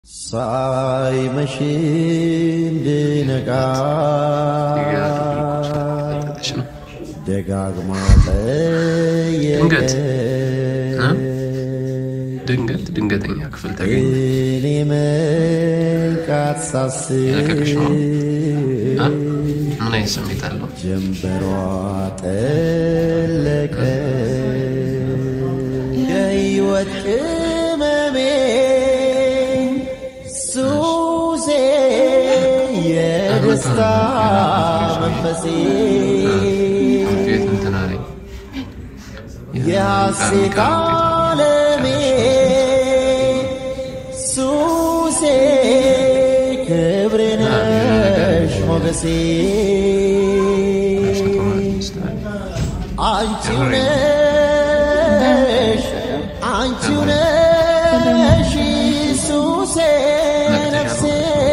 ሳይመሽ እንድነቃ ደጋግማ ድንገት ጠየቀ ድንገት ድንገተኛ ክፍል ተገኘ። እኔ መንቃት የለቀቀሽ ነው? አ? ሳስብ ምን አይነት ስሜት አለው? ጀንበሯ ጠለቀ የሕይወት ቅመሜ ሱሴ የደስታ መንፈሴ ውጤት እንትን አለኝ። የሐሴት ዓለሜ ሱሴ ክብሬ ነሽ ሞገሴ አንቺው ነሽ አንቺው ነሽ ሱሴ ነፍሴ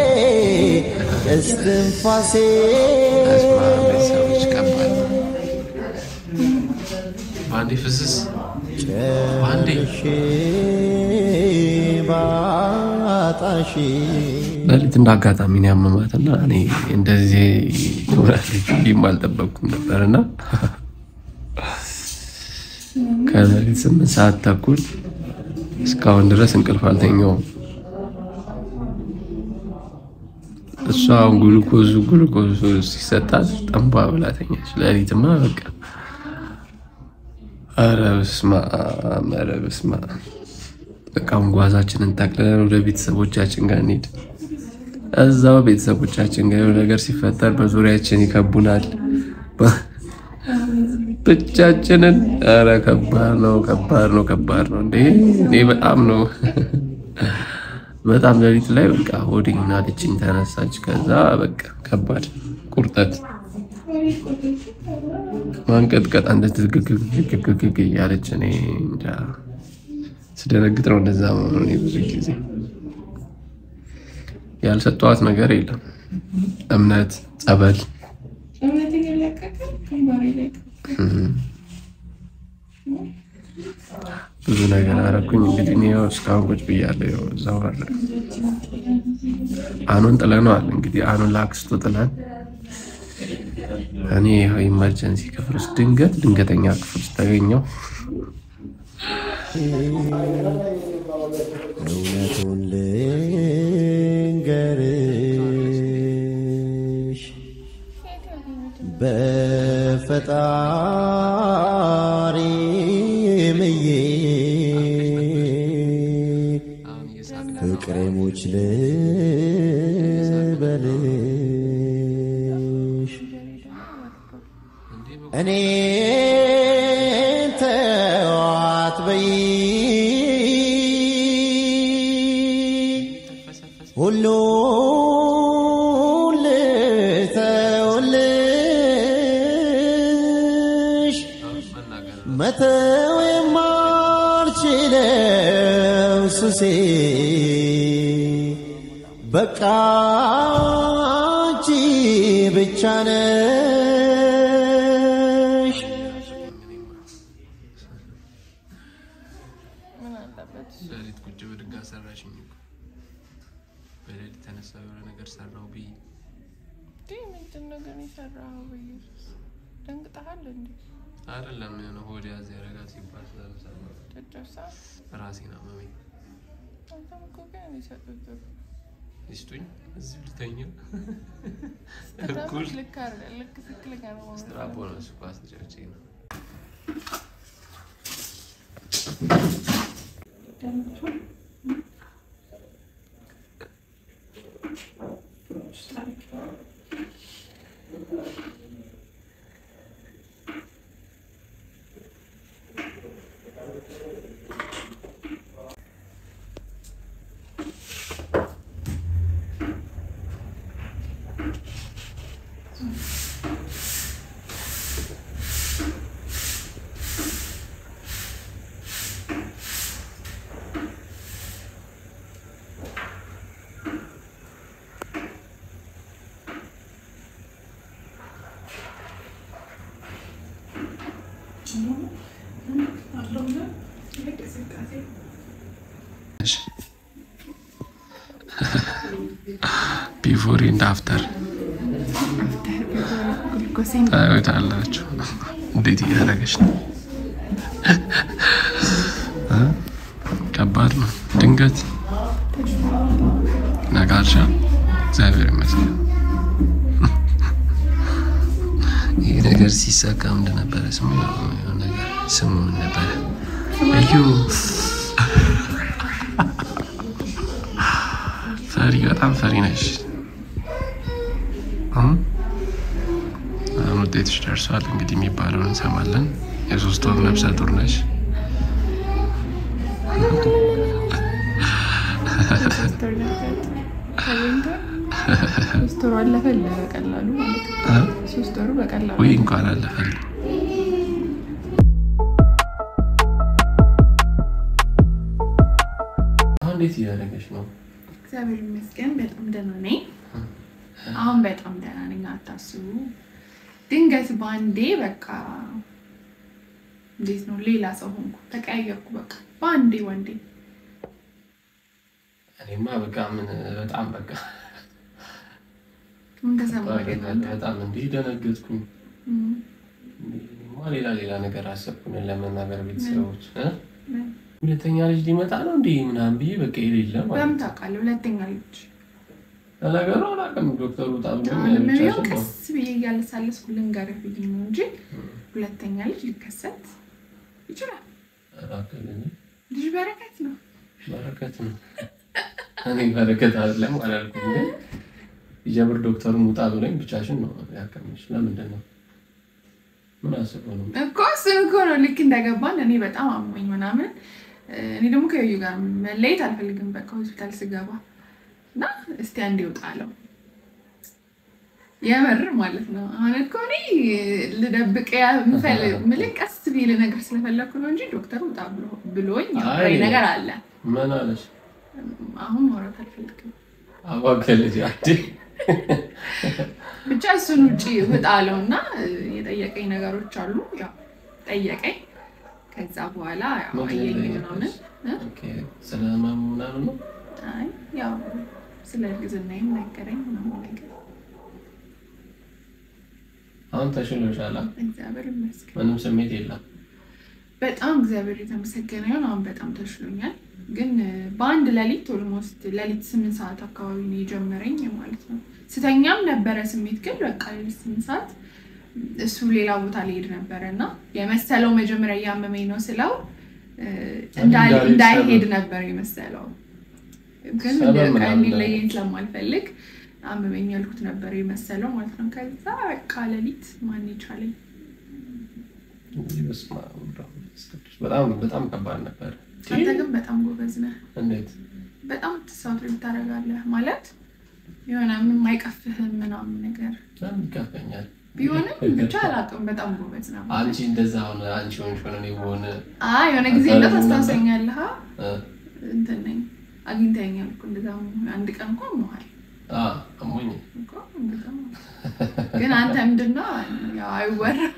እስትንፋሴ ሰዎች ከባድ ነው። በአንዴ ፍስስ በአንዴ ጨርሼ ባጣሽ ሌሊት እንደ አጋጣሚ ነው ያመማትና እኔ እንደዚህ ትሆናለች ብዬም አልጠበቅኩም ነበር እና ከሌሊት ስምንት ሰዓት ተኩል እስካሁን ድረስ እንቅልፍ አልተኛውም። እሷ አሁን ጉልኮዙ ጉልኮዙ ሲሰጣት ጠንባ ብላ ተኛች። ሌሊትማ በቃ ኧረ በስመ አብ ኧረ በስመ አብ በቃ አሁን ጓዛችንን ጠቅልለን ወደ ቤተሰቦቻችን ጋር እንሂድ። እዛው ቤተሰቦቻችን ጋር የሆነ ነገር ሲፈጠር በዙሪያችን ይከቡናል። በ- ብቻችንን ኧረ ከባድ ነው፣ ከባድ ነው፣ ከባድ ነው። እንዴ እኔ በጣም ነው በጣም ሌሊት ላይ በቃ ሆዴን አለችኝ፣ ተነሳች። ከዛ በቃ ከባድ ቁርጠት ማንቀጥቀጥ አንድትግግግግግግ እያለች እኔ እንጃ ስደነግጥ ነው እንደዛ መሆኑ። እኔ ብዙ ጊዜ ያልሰጠዋት ነገር የለም። እምነት፣ ጸበል እምነት እየለቀቀ ግንባሬ ላይ ብዙ ነገር አረኩኝ። እንግዲህ እኔ ያው እስካሁን ቁጭ ብያለሁ። ያው እዛው አለ አኑን ጥለነዋል። እንግዲህ አኑን ለአክስቱ ጥለን እኔ ይኸው ኢመርጀንሲ ክፍል ውስጥ ድንገት ድንገተኛ ክፍል ውስጥ ተገኘው። እውነቱን ልንገርሽ በፈጣሪ ምዬ ፍቅሬ ሙች ልበልሽ እኔ ተዋት በይ ሁሉ ልተውልሽ መተው የማልችለው ሱሴ በቃ አንቺ ብቻ ነሽ። ምን አለበት? ሌሊት ቁጭ ብድጋ ሰራሽኝ እኮ በሌሊት ተነሳ የሆነ ነገር ሰራው ብዬ እንዲህ ምንድን ነው ግን የሰራኸው? በኢየሱስ ደንግጠሃል እንዴ? አይደለም የሆነ ሆድ ያዝ ያረጋት ሲባል ስለሰማ ጨጨብሳ ራሴን አመመኝ። አንተም እኮ ግን ይሰጡት ይስጡኝ እዚሁ ልተኛ ስትራቦች እኩል ልክ አይደለም። ልክ ትክክለኛ ነው ማለት ነው። ስትራፖ ነው እሱ ኳስ ተጫውቼ ነው። ቢፎር ኤንድ አፍተር ግሉኮሴን ታዩታላችሁ። እንዴት እያደረገች ነው? እ? ከባድ ነው። ድንገት ነጋርሻ እግዚአብሔር ይመስገን። ይህ ነገር ሲሳካ ምንድን ነበረ ስሙ? የሆነ ነገር ስሙ ምን ነበረ? እዩ ፈሪ፣ በጣም ፈሪ ነሽ። አሁን አሁን ውጤትሽ ደርሷል። እንግዲህ የሚባለውን እንሰማለን። የሶስት ወር ነፍሰ ጡር ነሽ። ሶስት ወር ነበር ተገኝቷል። ሶስት ወሩ አለፈ በቀላሉ ማለት ነው። እ? ሶስት ወሩ በቀላሉ ወይ እንኳን አለፈል። አሁን እንዴት እያደረገች ነው? እግዚአብሔር ይመስገን በጣም ደህና ነኝ። አሁን በጣም ደህና ነኝ፣ አታስቡ። ድንገት በአንዴ በቃ እንዴት ነው ሌላ ሰው ሆንኩ፣ ተቀያየርኩ። በቃ በአንዴ ወንዴ እኔማ በቃ ምን በጣም በቃ ምን ተሰማ ግን አንተ? በጣም እንዲህ ደነገጥኩኝ። እም፣ እኔማ ሌላ ሌላ ነገር አሰብኩን ለመናገር ቤተሰቦች እ? ምን? ሁለተኛ ልጅ ሊመጣ ነው እንዲህ ምናምን ብዬ በቃ የሌለ ማለት በምን ነው። ታውቃለህ? ሁለተኛ ልጅ ለነገሩ አላውቅም። ዶክተሩ ጣብሎ ምንም ብቻሽን ነው ቀስ ብዬ እያለሳለስኩ ልንገርህ ብዬ ነው እንጂ ሁለተኛ ልጅ ሊከሰት ይችላል። እባክህ ግን ልጅ በረከት ነው። በረከት ነው። እኔ በረከት አይደለም አላልኩም፣ ግን ይጀምር ዶክተሩ ሙጣ ብሎኝ ብቻሽን ነው ያከምሽ። ለምንድን ነው ምን አስበው ነው? እኮ እሱን እኮ ነው ልክ እንደገባን እኔ በጣም አሞኝ ምናምን እኔ ደግሞ ከዩ ጋር መለየት አልፈልግም። በቃ ሆስፒታል ስገባ እና እስቲ አንድ ይውጣለው የምር ማለት ነው። አሁን እኮ እኔ ልደብቅ የምፈልግ ምልክ ቀስ ቢል ነገር ስለፈለግኩ ነው እንጂ ዶክተር ውጣ ብሎ- ብሎኝ ያወራኝ አይ። ነገር አለ። ምን አለሽ? አሁን ማውራት አልፈልግም። አዋከልጅ አዴ ብቻ እሱን ውጭ ውጣ አለው እና የጠየቀኝ ነገሮች አሉ። ያው ጠየቀኝ። ከዛ በኋላ ያው ምንድን ነው አየኝ የጠየቀሽ? ምናምን እ? ኦኬ፣ ስለ ህመሙ ምናምን ነው። አይ ያው ስለ እርግዝናዬም ነገረኝ ምናምን ነገር አሁን ተሽሎሻል? አ? እግዚአብሔር ይመስገን። ምንም ስሜት የለም። በጣም እግዚአብሔር የተመሰገነ ይሁን። አሁን በጣም ተሽሎኛል። ግን እ፣ በአንድ ሌሊት ኦልሞስት ሌሊት ስምንት ሰዓት አካባቢ ነው የጀመረኝ ማለት ነው። ስተኛም ነበረ ስሜት፣ ግን በቃ ሌሊት ስምንት ሰዓት እሱ ሌላ ቦታ ሊሄድ ነበረ እና የመሰለው መጀመሪያ እያመመኝ ነው ስለው እ፣ እንዳ- እንዳልሄድ እንዳይሄድ ሰበብ። ነበር የመሰለው ግን ሰበብ በቃ ምናምን እንዲለየኝ ስለማልፈልግ አመመኝ ያልኩት ነበር የመሰለው ማለት ነው። ከዛ በቃ ሌሊት ማን ይቻለኝ እንግዲህ በስመ አብ ወወልድ ወመንፈስ ቅዱስ። በጣም በጣም ከባድ ነበር። አንተ ግን በጣም ጎበዝ ነህ። እንዴት በጣም ትሳትሪ ታደርጋለህ ማለት የሆነ ምንም አይቀፍህም ምናምን ነገር ለምን ይከፈኛል? ቢሆንም ብቻ አላውቅም። በጣም ጎበዝ ነው። አንቺ እንደዛ ሆነ አንቺ ሆንሽ ሆነ እኔ በሆነ አይ የሆነ ጊዜ አካባቢ እንደት አስታውሰኛለህ? እ፣ እንትን ነኝ አግኝተኸኛል እኮ እንደዛ አንድ ቀን እኮ መሀል አ አሞኝ እኮ እንደዛ ማለት ነው። ግን አንተ ምንድነው ያው አይወራም።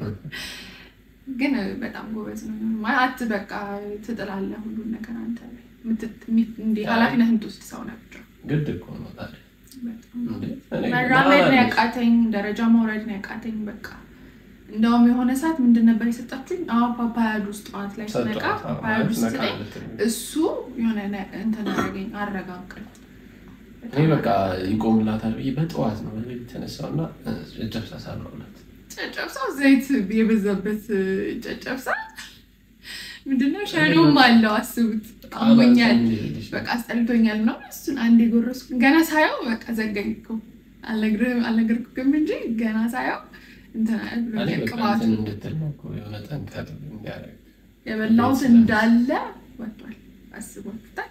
ግን በጣም ጎበዝ ነው ማለት አት በቃ ትጥላለህ ሁሉን ነገር አንተ ላይ የምትት- የሚ- እንዲህ ኃላፊነት የምትወስድ ሰው ነህ ብቻ ግድ እኮ ነው ታዲያ። በጣም እንዴ እኔ መራመድ ነው ማን አለሽ? ያቃተኝ፣ ደረጃ መውረድ ነው ያቃተኝ። በቃ እንደውም የሆነ ሰዓት ምንድን ነበር የሰጣችሁኝ? አዎ ፓፓያ ጁስ ጠዋት ላይ ስነቃ ሰጠኋት። አዎ፣ ፓፓያ ጁስ ነቃ ስለኝ ልትል። እሱ የሆነ ነ- እንትን አደረገኝ፣ አረጋግጥ እኔ በቃ ይቆምላታል ብዬ በጠዋት ነው በሌሊት የተነሳውና ጨጨብሳ ሰራሁላት። ጨጨብሳው ዘይት የበዛበት ጨጨብሳ ምንድነው? ሸኖም አለው አስቡት። አሞኛል፣ በቃ አስጠልቶኛል ነው እሱን አንድ የጎረስኩ ገና ሳየው በቃ ዘጋኝ እኮ አልነግርህም አልነገርኩህም እንጂ ገና ሳየው እንትን አለ እኔ ብሎኛል በቃ ቅባቱ እንትን እንድትል ነው እኮ የሆነ ጠንከር እንዲያደርግ የበላሁት እንዳለ ወጥቷል። አስቧችሁታል?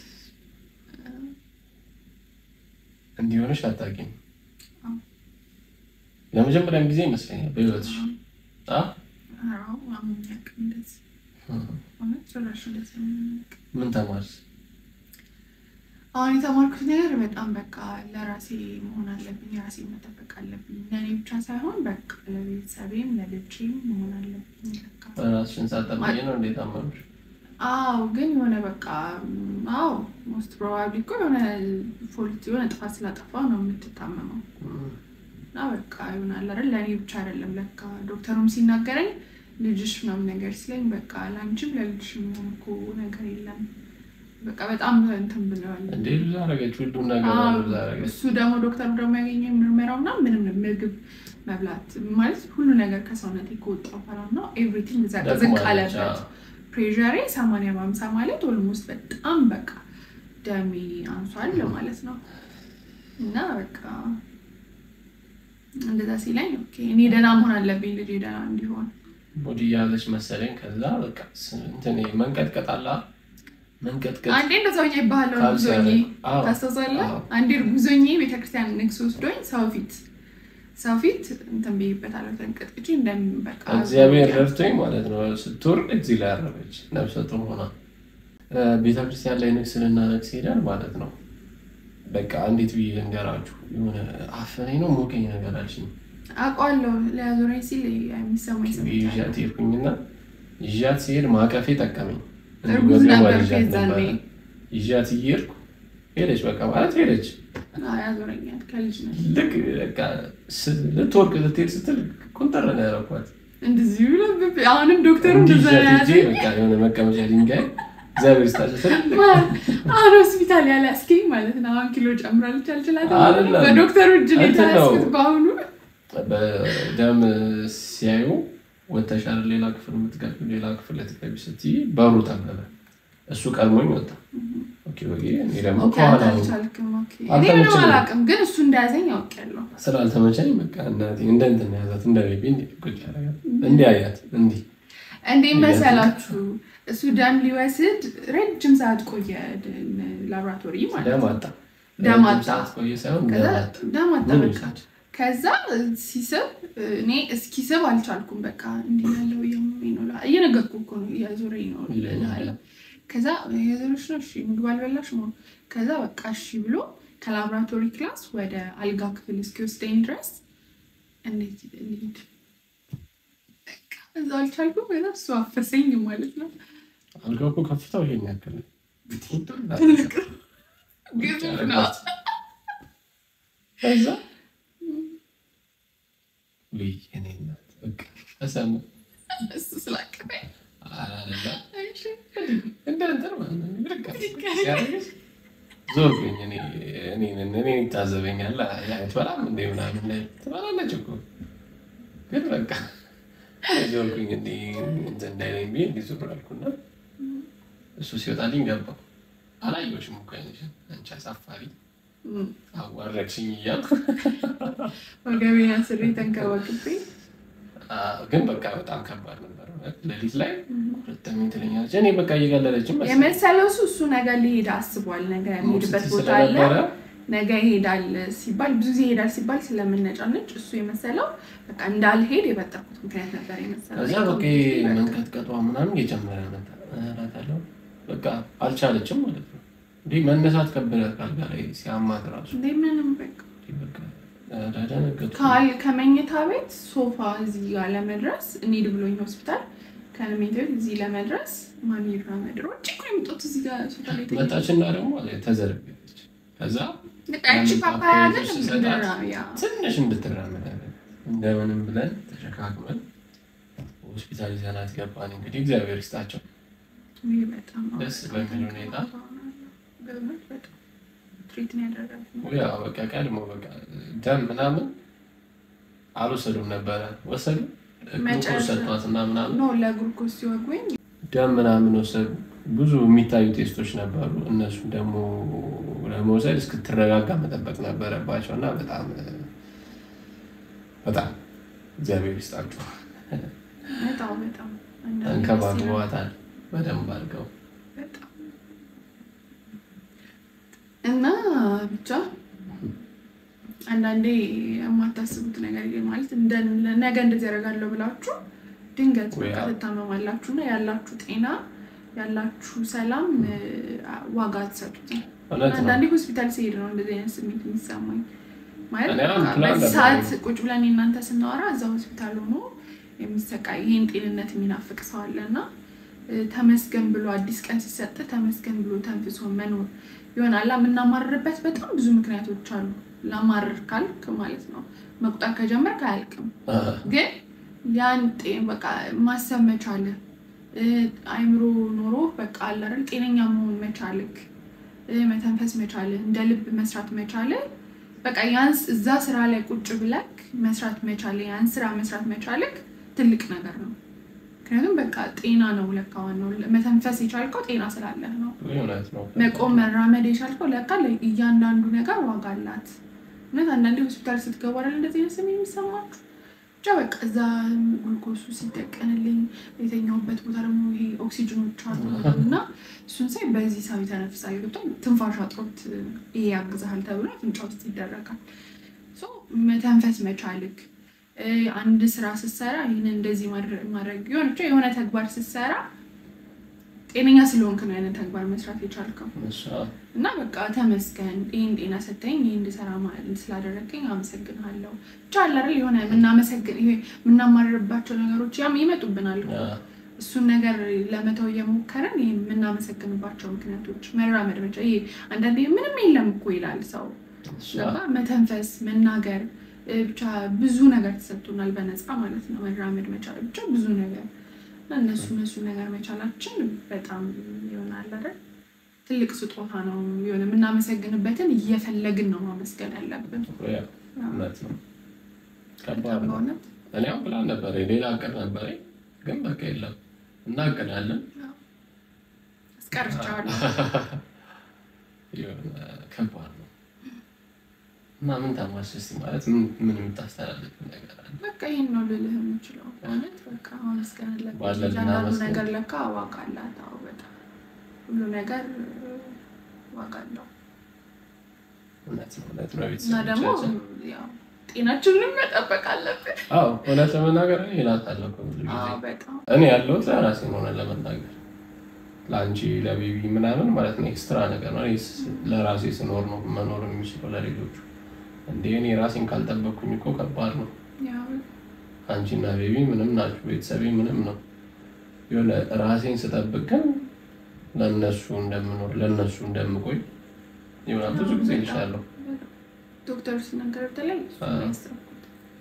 እንዲሆነሽ አታውቂም። አዎ። ለመጀመሪያም ጊዜ ይመስለኛል በህይወትሽ አ? አዎ አሞኝ አያውቅም እንደዚህ እውነት ጭራሽ እንደዚህ አሞኝ አያውቅም። ምን ተማርሽ? አሁን የተማርኩት ነገር በጣም በቃ ለራሴ መሆን አለብኝ፣ ራሴ መጠበቅ አለብኝ። ለእኔ ብቻ ሳይሆን በቃ ለቤተሰቤም ለልጄም መሆን አለብኝ። በቃ ራስሽን ሳጠብቂ ነው እንዴት አመምሽ? አዎ ግን የሆነ በቃ አዎ ሞስት ፕሮባብሊ እኮ የሆነ ፎልት የሆነ ጥፋት ስላጠፋ ነው የምትታመመው እና በቃ ይሆናል አይደል ለእኔ ብቻ አይደለም ለካ ዶክተሩም ሲናገረኝ ልጅሽ ምናምን ነገር ሲለኝ በቃ ለአንቺም ለልጅሽ የሚሆን እኮ ነገር የለም በቃ በጣም እንትን ብለዋል እንዴ ብዙ አደረገች፣ ሁሉም ነገር አዎ፣ ብዙ አደረገች። እሱ ደግሞ ዶክተሩ ደግሞ ያገኘው ምርመራው እና ምንም ምግብ መብላት ማለት ሁሉ ነገር ከሰውነት ከወጣ በኋላ ነው ኤቭሪቲንግ ዝቅ ደክሟለች፣ አለበት። አዎ። ፕሬዠሬ ሰማንያ በሀምሳ ማለት ኦልሞስት በጣም በቃ ደሜ አንሷል ማለት ነው። እና በቃ እንደዛ ሲለኝ ኦኬ እኔ ደህና መሆን አለብኝ ልጄ ደህና እንዲሆን ቦዲ ያዘች መሰለኝ። ከዛ በቃ ስ- እንትን መንቀጥቀጥ አለ መንቀጥቀጥ አንዴ እንደዛ ሆኜ ይባለው ካንሰር፣ ጉዞኜ አዎ፣ ታስታውሳለህ? አዎ። አንዴ ጉዞኜ ቤተክርስቲያን ንግስ ወስዶኝ ሰው ፊት ሰው ፊት እንትን ብዬበታለሁ ተንቀጥቅጬ እንደምን በቃ እግዚአብሔር ረድቶኝ ማለት ነው። ስትወርድ እዚህ ላይ አረፈች ነፍሰ ጡር ሆና እ፣ ቤተክርስቲያን ላይ ንግስ ልናነግስ ሄዳል ማለት ነው። በቃ እንዴት ብዬ ልንገራችሁ፣ የሆነ አፈነኝ ነው ሞቀኝ ነገር አልሽኝ። አውቀዋለሁ ሊያዞረኝ ሲል የሚሰማኝ ስሜት አለ። ይዣት ሄድኩኝና ይዣት ሲሄድ ማቀፌ ጠቀመኝ። እርጉዝ እንዲሁ ነበር ይዣት የዛኔ። ነበረ። ይዣት እየሄድኩ ሄደች፣ በቃ ማለት ሄደች። አዎ፣ ያዞረኛል ከልጅ ነው ልክ በቃ ስ- ልትወርቅ ልትሄድ ስትል ቁንጠር ነው ያደረኳት። እንደዚህ ብለህ አሁንም ዶክተሩ እንዲህ እንደዛ ይዣት ሄጄ ያዘ በቃ የሆነ መቀመጫ ድንጋይ እግዚአብሔር ይስጣቸው ትልልቅ አሁን ሆስፒታል ያለ አስኪኝ ማለት ነው። አሁን ኪሎ ጨምራለች አልችላትም። አይደለም። በዶክተሩ እጅ ነው እንትን ነው። የተያዝኩት በአሁኑ በደም ሲያዩ ወተሻል ሌላ ክፍል የምትገቢ ሌላ ክፍል ልትገቢ ስትይ በሩ ጠበበ። እሱ ቀድሞኝ ወጣ። ኦኬ ኦኬ። እኔ ደግሞ ኦኬ፣ ከኋላ አንተ ነው። አልቻልክም። ኦኬ። እኔ አልተመቸኝም። ምንም አላውቅም፣ ግን እሱ እንደያዘኝ አውቄያለሁ። ስላልተመቸኝ በቃ እናቴ እንደ እንትን ያዛት እንደ ቤቢ እንዲህ ቁጭ ያደርጋል እንዲህ አያት እንዲህ እንዴት መሰላችሁ? እሱ ደም ሊወስድ ረጅም ሰዓት ቆየ ድ- ላቦራቶሪ ማለት ደም ነው። አጣ። ደም ረጅም አጣ። ሰዓት ቆየ ሳይሆን ከዛ ደም አጣ። ደም አጣ ምን በቃ። ይውሰድ? ከዛ ሲስብ እኔ እስኪስብ አልቻልኩም። በቃ እንዲህ ያለው እያመመኝ ነው ላ- እየነገርኩህ እኮ ነው እያዞረኝ ነው እልሃለሁ። ከዛ የዞሮች ነው እሺ፣ ምግብ አልበላሽ ነው። ከዛ በቃ እሺ ብሎ ከላቦራቶሪ ክላስ ወደ አልጋ ክፍል እስኪወስደኝ ድረስ እንዴት ልሂድ በቃ እዛ አልቻልኩም። ከዛ እሱ አፈሰኝ ማለት ነው። አልጋው እኮ ከፍታው ይሄን ያክል ነው። ትልቅ ግዙፍ ነው። ከዛ ውይ እኔ እናት በቃ ተሰሙ እሱ ስላቀፈኝ አላለ እሺ እንደ እንትን ማለት ነው። ብድግ አለ። ሲያደርግሽ ዞርኩኝ። እኔ እኔን እኔን ይታዘበኛል። አትበላም እንደ ምናምን ላይ ትበላለች እኮ ግን በቃ ዞርኩኝ። እንዲህ እንትን እንዳይለኝ ብዬ እንዲህ ዞር አልኩና እሱ ሲወጣልኝ ገባ። አላየሁሽም እኮ አይነሽን አንቺ አሳፋሪ እም፣ አዋረድሽኝ እያልኩ ወገቤን አስሬ ተንከባክቤ አዎ፣ ግን በቃ በጣም ከባድ ነበር። ሌሊት ላይ ሁለተኛ ትለኛለች። እኔ በቃ እየገለለችም መሰለኝ። የመሰለው እሱ እሱ ነገ ሊሄድ አስቧል። ነገ የሚሄድበት ስትይ ቦታ አለ ስለነበረ ነገ ይሄዳል ሲባል ብዙ ጊዜ ይሄዳል ሲባል ስለምነጫነጭ እሱ የመሰለው በቃ እንዳልሄድ የበጠርኩት ምክንያት ነበር የመሰለው። ከዚያ በቃ ይሄ መንቀጥቀጧ ምናምን እየጨመረ መጣ። እላታለሁ በቃ አልቻለችም ማለት ነው። እንዲህ መነሳት ከበዳት ካልጋ ላይ ሲያማት ራሱ እንዴ ምንም በቃ እንዲህ በቃ ደነገጥኩ። ካል ከመኝታ ቤት ሶፋ እዚህ ጋር ለመድረስ እንሂድ ብሎኝ ሆስፒታል ከመኝታ ቤት እዚህ ለመድረስ ማሚራ መድሮ ጭቁ የምጦት እዚህ ጋር ሶፋ ላይ ተኝቼ መጣችና ደግሞ ተዘረገች። ከዛ በቃ ያቺ ፓፓያ ግን ስሰጣት ምንድን ነው ያ ትንሽ እንድትራመድ አደረግን። እንደምንም ብለን ተሸካክመን ሆስፒታል ይዘናት ገባን። እንግዲህ እግዚአብሔር ይስጣቸው ውይ በጣም ደስ በሚል ሁኔታ በእውነት በጣም ትሪት ነው ያደረጋት ያ በቃ ቀድሞ በቃ ደም ምናምን አልወሰዱም ነበረ። ወሰዱ ግሉኮስ መጨረሻ- ሰጧትና ምናምን ኖ ለግሉኮስ ሲወጉኝ ደም ምናምን ወሰዱ። ብዙ የሚታዩ ቴስቶች ነበሩ። እነሱ ደግሞ ለመውሰድ እስክትረጋጋ መጠበቅ ነበረባቸው እና በጣም በጣም እግዚአብሔር ይስጣችሁ በጣም በጣም አንዳንዴ ደስ ይላል። ተንከባክበዋታል በደንብ አድርገው። በጣም እና ብቻ አንዳንዴ የማታስቡት ነገር ይሄ ማለት እንደ- ነገ እንደዚህ ያደርጋለሁ ብላችሁ ድንገት ወይ በቃ አዎ። ትታመማላችሁ እና ያላችሁ ጤና ያላችሁ ሰላም እ፣ ዋጋ አትሰጡትም። እውነት ነው። አንዳንዴ ሆስፒታል ሲሄድ ነው እንደዚህ አይነት ስሜት የሚሰማኝ። ማለት እኔ አሁን በቃ ፕላን በዚህ ነበረኝ። ሰዓት ቁጭ ብለን እናንተ ስናወራ እዛ ሆስፒታል ሆኖ የሚሰቃይ ይህን ጤንነት የሚናፍቅ ሰው አለ እና እ፣ ተመስገን ብሎ አዲስ ቀን ሲሰጥ ተመስገን ብሎ ተንፍሶ መኖር ይሆናል። የምናማርርበት በጣም ብዙ ምክንያቶች አሉ። ላማርር ካልክ ማለት ነው መቁጠር ከጀመርክ አያልቅም። ግን ያን ጤ- በቃ ማሰብ መቻልህ እ፣ አይምሮ ኖሮ በቃ አለ አይደል ጤነኛ መሆን መቻልክ እ፣ መተንፈስ መቻልህ እንደ ልብ መስራት መቻልህ በቃ ያንስ እዛ ስራ ላይ ቁጭ ብለክ መስራት መቻልህ ያን ስራ መስራት መቻልክ ትልቅ ነገር ነው። ምክንያቱም በቃ ጤና ነው ለካ ዋናው መተንፈስ የቻልከው ጤና ስላለህ ነው። እውነት ነው። መቆም መራመድ የቻልከው ለካ እያንዳንዱ ነገር ዋጋ አላት። እውነት አንዳንዴ ሆስፒታል ስትገቡ አይደል እንደዚህ አይነት ስሜት የሚሰማችሁ ብቻ በቃ እዛ ጉልኮሱ ሲደቀንልኝ የተኛሁበት ቦታ ደግሞ ይሄ ኦክሲጅኖች አሉ እና እሱን ሳይ በዚህ ሰው የተነፍሳል ገብቶ ትንፋሽ አጥሮት ይሄ ያግዛሃል ተብሎ አፍንጫ ውስጥ ይደረጋል። ሶ መተንፈስ መቻልክ እ፣ አንድ ስራ ስትሰራ ይህን እንደዚህ ማድረግ ማድረግ የሆነ ብቻ የሆነ ተግባር ስትሰራ ጤነኛ ስለሆንክ ነው ያንን ተግባር መስራት የቻልከው። እሷ እና በቃ ተመስገን ይህን ጤና ሰጠኝ ይህ እንድሰራ ማለት ስላደረገኝ አመሰግንሃለሁ። ብቻ አለ አይደል የሆነ የምናመሰግን ይሄ የምናማርርባቸው ነገሮች ያም ይመጡብናል እኮ። ያ፣ እሱን ነገር ለመተው እየሞከረን ይህ የምናመሰግንባቸው ምክንያቶች መራመድ መቻ ይሄ አንዳንዴ ምንም የለም እኮ ይላል ሰው እሷ ገባ መተንፈስ መናገር እ፣ ብቻ ብዙ ነገር ተሰጥቶናል በነፃ ማለት ነው። መራመድ መቻል ብቻ ብዙ ነገር እና እነሱ እነሱ ነገር መቻላችን በጣም ይሆናል አይደል ትልቅ ስጦታ ነው። የሆነ የምናመሰግንበትን እየፈለግን ነው ማመስገን ያለብን። ያ፣ እውነት ነው። ከባድ በጣም ነው። በእውነት እኔ አሁን ፕላን ነበረ ሌላ እቅድ ነበረ፣ ግን በቃ የለም እናቅዳለን። አስቀርቻለሁ። የሆነ ከባድ ነው እና ምን ተማርሽ እስኪ ማለት ምን ምን የምታስተላልፍ ነገር አለ? በቃ ይህን ነው ልልህ የምችለው። በእውነት በቃ ማመስገን አለብን። ባለን እያንዳንዱ እናመስግን። ነገር ለካ ዋጋ አላት። አዎ በጣም ሁሉ ነገር እ፣ ዋጋ አለው እውነት ነው እውነት ነው። እና ደግሞ ቤተሰቦቻችን ያው ጤናችንን መጠበቅ አለብን። አዎ እውነት ለመናገር እኔ እላታለሁ እኮ ብዙ ጊዜ አዎ በጣም እኔ ያለሁት ለራሴ ሆነ ለመናገር ለአንቺ ለቤቢ ምናምን ማለት ነው ኤክስትራ ነገር ነው። እኔ ስ- ለራሴ ስኖር ነው መኖር የሚችለው ለሌሎቹ። እንደ እኔ ራሴን ካልጠበቅኩኝ እኮ ከባድ ነው። ያው አንቺና ቤቢ ምንም ናችሁ፣ ቤተሰቤ ምንም ነው። የሆነ ራሴን ስጠብቅ ግን ለእነሱ እንደምኖር ለእነሱ እንደምቆይ ይሆናል ብዙ ጊዜ ይሻለሁ ዶክተሩ ሲናገር በተለይ እሱ ነው ያሰብኩት።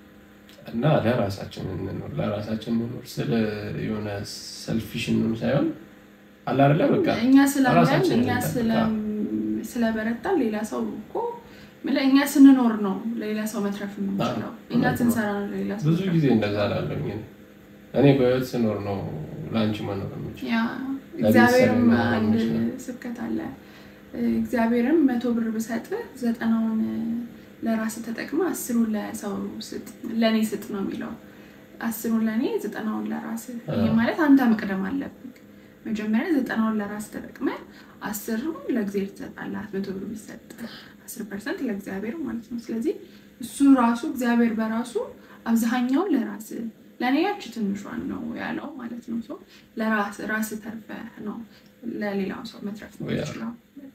እና ለራሳችን እንኖር ለራሳችን እንኖር ስለ የሆነ ሰልፊሽንም ሳይሆን አለ አይደለ በቃ እኛ ስላለን ራሳችንን እኛ እንጠብቅ። ስለ- ስለበረታን ሌላ ሰው እኮ ምለ እኛ ስንኖር ነው ለሌላ ሰው መትረፍ የምንችለው። አዎ፣ እኛ እውነት ነው። ስንሰራ ነው ለሌላ ሰው ብዙ መትረፍ ጊዜ እንደዛ ላለኝ እኔ በህይወት ስኖር ነው ለአንቺ መኖር የምችል ያ ለቤተሰብ እግዚአብሔርም መኖር አንድ የምችለው። ስብከት አለ። እግዚአብሔርም መቶ ብር ብሰጥ ዘጠናውን ለራስ ተጠቅመ አስሩን ለሰው ስጥ ለእኔ ስጥ ነው የሚለው። አስሩን ለእኔ ዘጠናውን ለራስ። ይህ ማለት አንተ መቅደም አለብህ። መጀመሪያ ዘጠናውን ለራስ ተጠቅመ አስሩን ለእግዚአብሔር ትሰጣለህ። መቶ ብር ቢሰጥ አስር ፐርሰንት ለእግዚአብሔር ማለት ነው። ስለዚህ እሱ ራሱ እግዚአብሔር በራሱ አብዛኛውን ለራስ ለእኔ ያቺ ትንሿን ነው ያለው ማለት ነው። ሰው ለራስ ራስ ተርፈ ነው ለሌላው ሰው መትረፍ ያ። የምትችለው።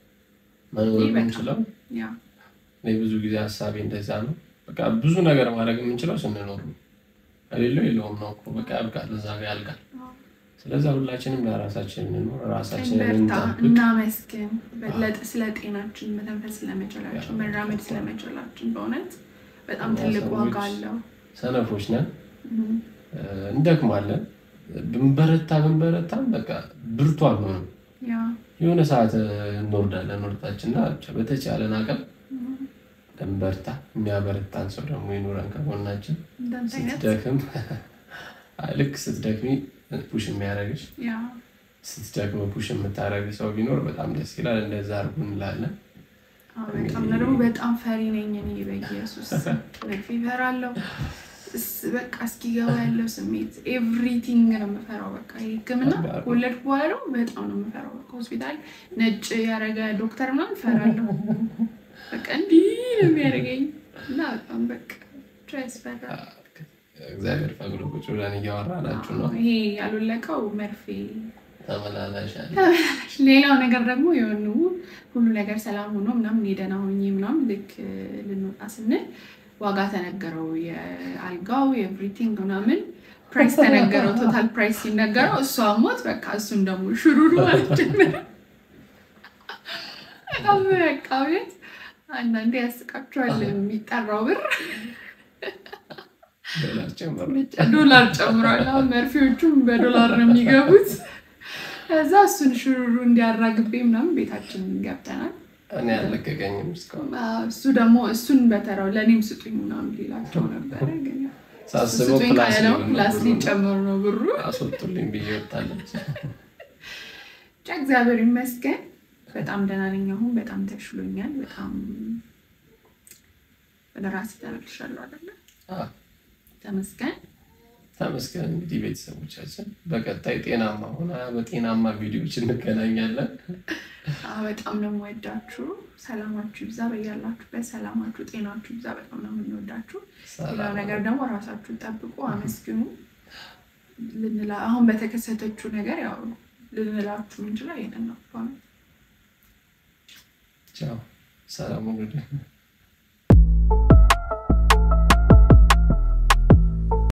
መኖር ይህ በጣም- የምንችለው ያ እኔ ብዙ ጊዜ ሀሳቤ እንደዛ ነው። በቃ ብዙ ነገር ማድረግ የምንችለው ስንኖር ነው። ከሌለው የለውም ነው እኮ በቃ ያልቃል፣ እዛ ጋር ያልቃል። ስለዛ ሁላችንም ለራሳችን እንኖር፣ ራሳችንን እንበርታ፣ እንጠብቅ። እናመስግን በለጥ- ስለ ጤናችን መተንፈስ ስለመቻላችን መራመድ ስለመቻላችን በእውነት በጣም እኛ ትልቅ ዋጋ ሰዎች አለው። ሰነፎች ነን፣ እም፣ እንደክማለን። ብንበረታ ብንበረታም በቃ ብርቱ አንሆንም። ያ የሆነ ሰዓት እንወርዳለን ወርታችንና ብቻ በተቻለን አቅም እም፣ እንበርታ። የሚያበረታን ሰው ደግሞ ይኖረን ከጎናችን። እንዳንተ አይነት ስትደክም አይ፣ ልክ ስትደክሚ ፑሽ የሚያደርግሽ ያ ስትደክም ፑሽ የምታደርግ ሰው ቢኖር በጣም ደስ ይላል። እንደዛ አድርጉ እንላለን። አዎ፣ በጣም ነው ደግሞ በጣም ፈሪ ነኝ እኔ በኢየሱስ መርፌ እፈራለሁ። እስ- በቃ እስኪገባ ያለው ስሜት ኤቭሪቲንግ ነው የምፈራው። በቃ ይሄ ሕክምና ከባድ ነው። ከወለድኩ በኋላ ደግሞ በጣም ነው የምፈራው። በቃ ሆስፒታል ነጭ ያደረገ ዶክተር ምናምን እፈራለሁ። በቃ እንዲህ ነው የሚያደርገኝ እና በጣም በቃ ብቻ ያስፈራል። እግዚአብሔር ፈቅዶ ቁጭ ብለን እያወራናችሁ ነው። ይሄ ያልወለቀው መርፌ ተመላላሽ አለ። ሌላው ነገር ደግሞ የሆኑ ሁሉ ነገር ሰላም ሆኖ ምናምን የደህና ሆኜ ምናምን ልክ ልንወጣ ስንል ዋጋ ተነገረው። የአልጋው የኤቭሪቲንግ ምናምን ፕራይስ ተነገረው። ቶታል ፕራይስ ሲነገረው እሷ ሞት በቃ እሱን ደግሞ ሽሩሩ ማለት ጀመረ። በጣም በቃ ቤት አንዳንዴ ያስቃቸዋል የሚጠራው ብር ዶላር ጨምሮ ዶላር ጨምሯል። አሁን መርፌዎቹም በዶላር ነው የሚገቡት። ከዛ እሱን ሽሩሩ እንዲያራግቤ ምናምን ቤታችን ገብተናል። እኔ አልለቀቀኝም እስካሁን አዎ፣ እሱ ደግሞ እሱን በተራው ለእኔም ስጡኝ ምናምን ሌላቸው ነበረ። ግን ያው ሳስበው ስጡኝ ፕላስ ካለው ሊሆን ፕላስ ነው ብሩ። ሊጨመሩ ነው ብሩ። አስወጡልኝ ብዬ ወጣለች። ብቻ እግዚአብሔር ይመስገን በጣም ደህና ነኝ። አሁን በጣም ተሽሎኛል። በጣም ወደ ራሴ ተመልሻለሁ አይደለ? አዎ፣ ተመስገን። ተመስገን። እንግዲህ ቤተሰቦቻችን በቀጣይ ጤናማ ሆና በጤናማ ቪዲዮዎች እንገናኛለን። አዎ፣ በጣም ነው የምወዳችሁ። ሰላማችሁ ይብዛ በያላችሁበት። ሰላማችሁ፣ ጤናችሁ ይብዛ። በጣም ነው የምንወዳችሁ። ሌላው ሰላም ነገር ደግሞ ራሳችሁን ጠብቁ፣ አመስግኑ። ልንላ አሁን በተከሰተችው ነገር ያው ልንላችሁ የምንችለው ይሄንን ነው። ቻው። ሰላም ሁኑ።